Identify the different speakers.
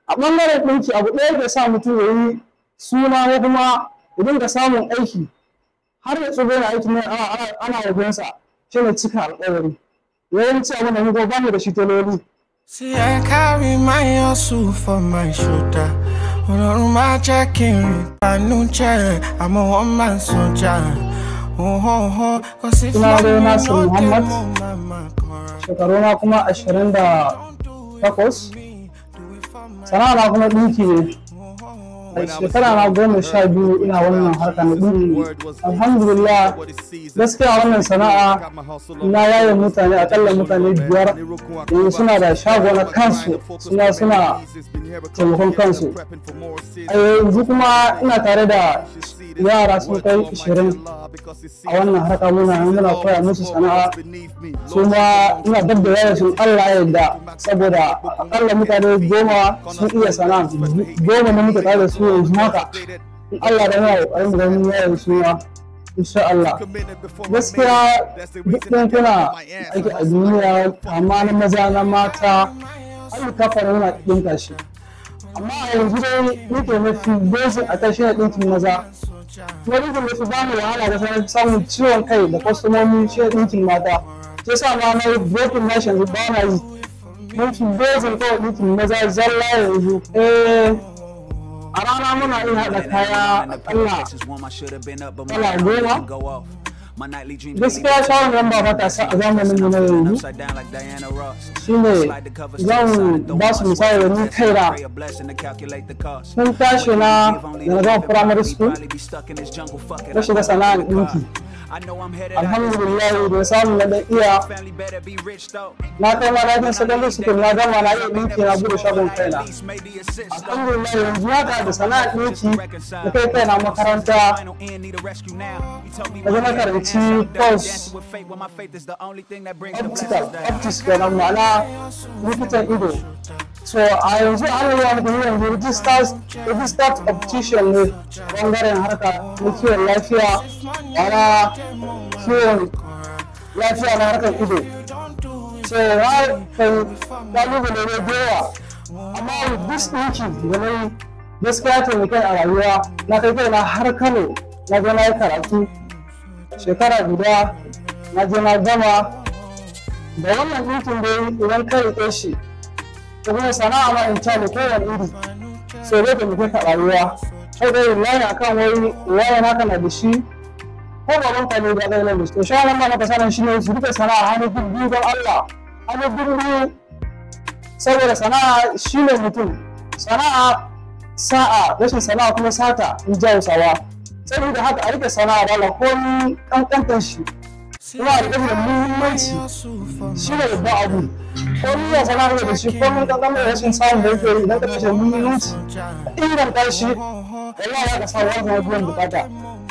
Speaker 1: a ɓangaren ɗinki abu ɗaya ke sa mutum ya yi suna ko kuma ya dinga samun aiki har ya tsogo na aiki ne ana yabensa shi ne cika alƙawari yawanci abin da muka ba mu da shi taloli
Speaker 2: See, I carry my hustle for my shoulder. Ọlọ́run máa jẹ́ kí n rí ìbànújẹ́ àmọ́ wọ́n máa ń sọjà. Ohoho, kò sí
Speaker 1: Suna dai
Speaker 2: fún mi
Speaker 1: Nasir
Speaker 2: lóde
Speaker 1: Muhammad.
Speaker 2: mo máa máa kọ́ra.
Speaker 1: shekaru na kuma ashirin da takwas
Speaker 2: Do it for my
Speaker 1: sana'a na kuma ɗinki ne a shekara na goma sha biyu ina wannan harka na ɗinki alhamdulillah gaskiya wannan sana'a na yaye mutane akalla mutane biyar yanzu suna da shago na kansu suna suna taimakon kansu a yanzu kuma ina tare da yara sun kai ishirin a wannan harka muna nan muna koya musu sana'a su ma ina dab da yaya sun Allah ya yarda saboda akalla mutane goma sun iya sana'a goma na muka tare da su yanzu haka in Allah da yana ƙoƙarin ganin yayin su ma insha Allah gaskiya duk ɗin kuna aiki a duniya amma na maza na mata an kafa yana ɗinka shi amma a yanzu dai nake mafi basic a kan shi ne ɗinkin maza kuma ɗinkin mafi ba mu wahala da sanar samun ciwon kai da kwastomomi shi ne ɗinkin mata sai sa ma na yi broken na yanzu ba na yi mafi basic kawai ɗinkin maza zalla yanzu eh a rana muna iya haɗa kaya akalla kala goma gaskiya shawarar yan ba matasa a zamanin mu na yanzu shine zan ba su misali da ni kaina sun tashi na da na gama primary school na shiga sana'ar ɗinki alhamdulillah da samu na dan iya na kai ma na secondary school na gama na iya ɗinki na bude shagon kaina alhamdulillah yanzu haka da sana'ar ɗinki da kai kaina makaranta da zama karanci course optical optics kenan ma'ana likitan ido so a yanzu an yi wani kuma yanzu registered registered optician ne bangaren harka na kiwon lafiya ana kiwon lafiya na harkar ido so na kai kalubale ne da yawa amma with this ɗinki da na yi gaskiya taimakon a rayuwa na kai kai na har kano na je na yi karatu shekara guda na je na gama da wannan ɗinkin dai idan ka riƙe shi da kuma sana'a ma in ta ne kowane iri so zai taimake ka rayuwa kai dai layi akan wai wayan haka na da shi ko gaban ka ne da kai na da shi to shawarar ma maka sanan shi ne su rike sana'a hannu biyu don Allah hannu biyu saboda sana'a shi ne mutum sana'a sa'a rashin sana'a kuma sata in ji hausawa saboda haka a rike sana'a da Allah komi kankantar shi kuma a rike da muhimmanci shi ne babban abu komi ya sana'a da shi komi kankantar da rashin samun da yake yi idan ka kashe muhimmanci inganta shi wallahi ya ka sa wani biyan bukata